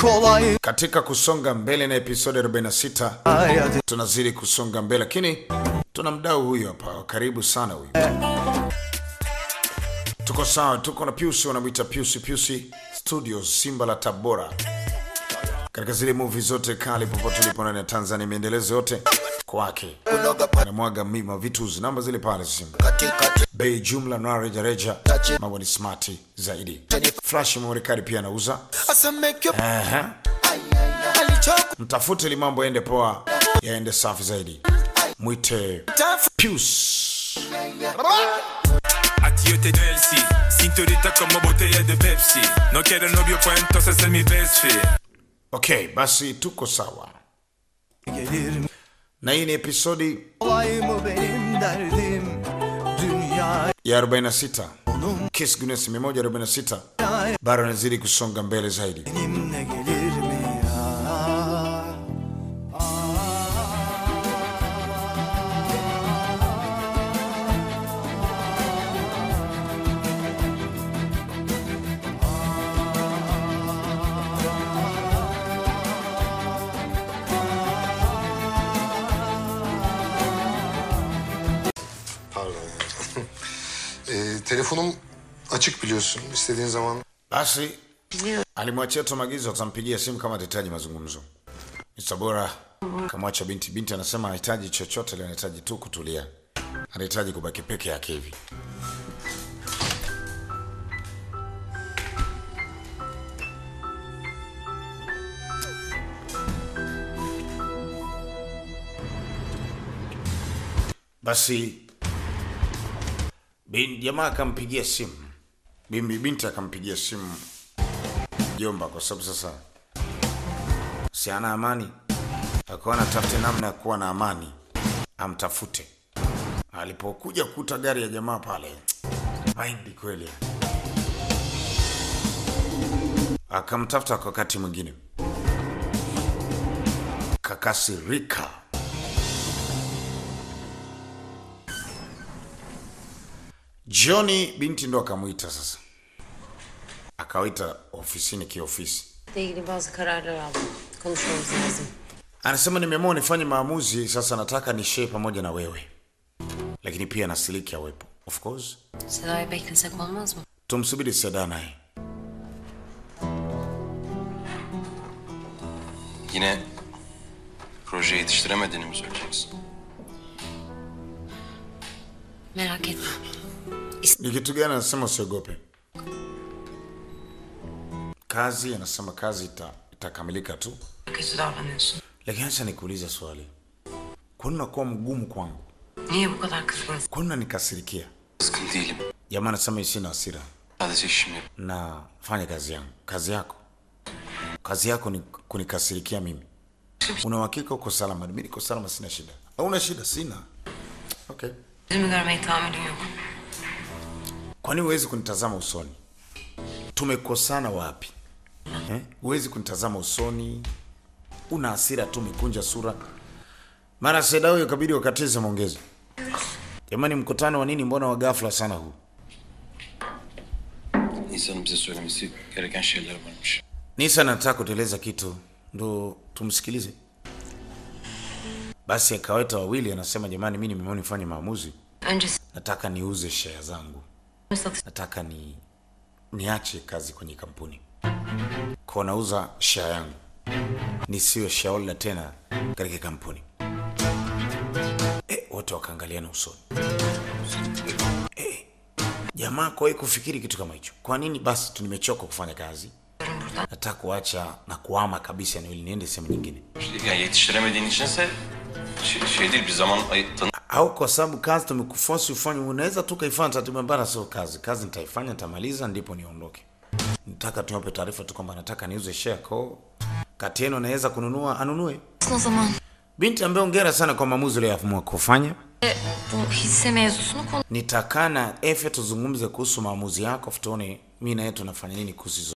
kolay Katika kusonga mbele na episode 46 Hadi tunazidi kusonga mbele, lakini tuna mdau huyu hapa, karibu sana huyu. Tuko sawa, tuko na Piusi, wanamwita Piusi Piusi Studios, Simba la Tabora, katika zile movie zote kali popote ulipo ndani ya Tanzania, miendelezo yote kwake, anamwaga mima vitu namba zile pale simu bei jumla na rejareja, mambo ni smart zaidi. Flash memory card pia anauza. Aha. Mtafute ili mambo yaende poa, yaende safi zaidi. Mwite Pius. Ati yo t'es de LC Cinturita como botella de Pepsi No quiero novio pues entonces es mi best friend Okay, basi tuko sawa, gelir na hii ni episodi kolay mı benim derdim Dünya ya 46 Kiss Guinness 146 bado anazidi kusonga mbele zaidi. benimle gelir mi ya Pardon ya. Ee, telefonum açık biliyorsun. İstediğin zaman Basi alimwachia tu maagizo, atampigia simu kama atahitaji mazungumzo. Mr. Bora kamwacha binti. Binti anasema hahitaji chochote, leo anahitaji tu kutulia, anahitaji kubaki peke yake hivi. Basi bin, jamaa akampigia simu Bimbi binti akampigia simu jomba, kwa sababu sasa si ana amani, akaona atafute namna ya kuwa na amani, amtafute. Alipokuja kukuta gari ya jamaa pale, maindi kweli, akamtafuta kwa wakati mwingine, kakasirika. Jioni binti ndo akamwita sasa, akawita ofisini kiofisi. ile ilgili bazı kararlar aldım. Konuşmamız lazım. Anasema nimeamua nifanye maamuzi sasa, nataka nishare pamoja na wewe, lakini pia na Siliki awepo. Of course Seda'yı beklesek olmaz mı? tumsubiri Seda naye. Yine proje yetiştiremediğini mi söyleyeceksin? Merak etme. Ni kitu gani? Anasema usiogope kazi, anasema kazi ita, itakamilika tu, Kötü davranıyorsun. lakini acha nikuulize swali, kwani unakuwa mgumu kwangu? Niye bu kadar kızgınsın? Kwani unanikasirikia? Kızgın değilim. Jamaa anasema sina hasira Sadece işimi yap- na fanya kazi yangu. Kazi yako, kazi yako ni kunikasirikia mimi. Una uhakika uko salama? Mimi niko salama, sina shida. Hauna shida? Sina. Okay. Yüzümü görmeyi tahammülün yok. Kwani huwezi kunitazama usoni? Tumekosana wapi eh? Huwezi kunitazama usoni, una hasira tu, umekunja sura. Mara Seda huyo kabidi wakatize maongezi. Jamani, mkutano wa nini? Mbona wa ghafla sana huu? İnsanın bize söylemesi gereken şeyler varmış. Nisa anataka kutueleza kitu, ndo tumsikilize. Basi akawaita wawili, anasema jamani, mi nimeamua nifanye maamuzi, Önce nataka niuze share zangu, satış nataka ni niache kazi kwenye kampuni kwa nauza share yangu, nisiwe shareholder tena katika kampuni. E, wote wakaangaliana usoni. E, jamaa kwa kufikiri kitu kama hicho. Kwa nini? Basi tu nimechoka kufanya kazi, nataka kuacha na kuama kabisa eneo hili, niende sehemu nyingine, İşte Yani yetiştiremediğin içinse şey, şey değil bir zaman ay, tanı au kwa sababu kazi tumekuforce ufanye, unaweza tu kaifanya taratibu mbaya. Sio kazi, kazi nitaifanya, nitamaliza, ndipo niondoke. Nataka tuwape taarifa tu kwamba nataka niuze share ko kati yenu anaweza kununua anunue. o zaman. Binti ambaye ongera sana kwa maamuzi uliyoamua kufanya. Bu hisse mevzusunu konu Nitakaa na Efe tuzungumze kuhusu maamuzi yako, tuone mimi na yeye tunafanya nini kuhusu hizo